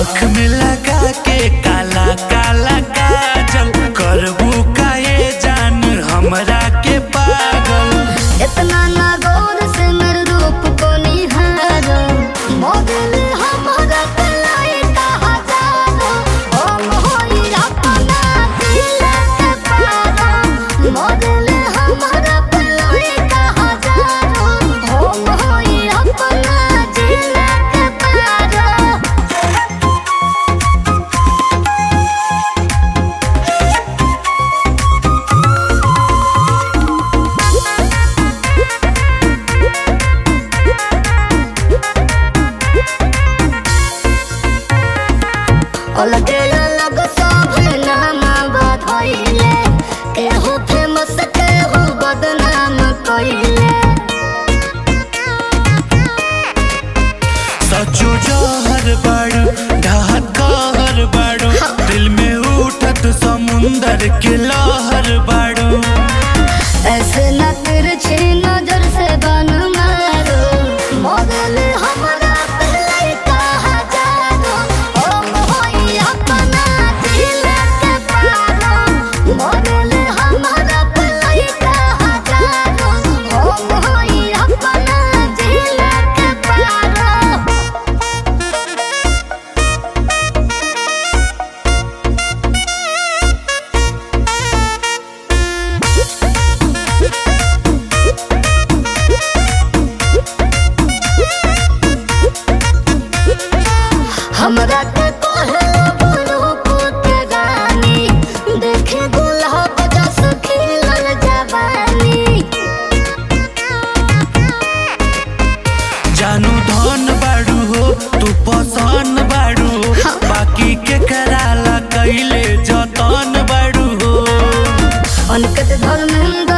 आँख में लगा के काला काला काजल करबू काहे जान हमरा के पागल इतना ना गौर से मेरे रूप को निहारो मोगल हमारा कलाई कहा जानो हम होई अपना दिल के पारो मोगल हमारा कलाई कहा जानो हम होई अपना दिल के पारो अलगे अलग सब नाम बधइले केहू फेमस केहू बदनाम कइले सचो जहर बाड़ू ढहत कहर बाड़ू दिल में उठत समुंदर के लहर बाड़ू ऐसे न तिरछी नजर से बन मारो मगल हमरा पहले कहा जानो हम होई अपना दिल के पारो मगल हमरा पहले कहा जानो हम होई अपना दिल के पारो हमरा के कहलो रूप के गानी देखे गुलाब जस खिलल जवानी जानू धन बाड़ू हो तू पसंद बाड़ू हो बाकी के कराला कैले जतन बाड़ू हो अनकत धर्मेंद्र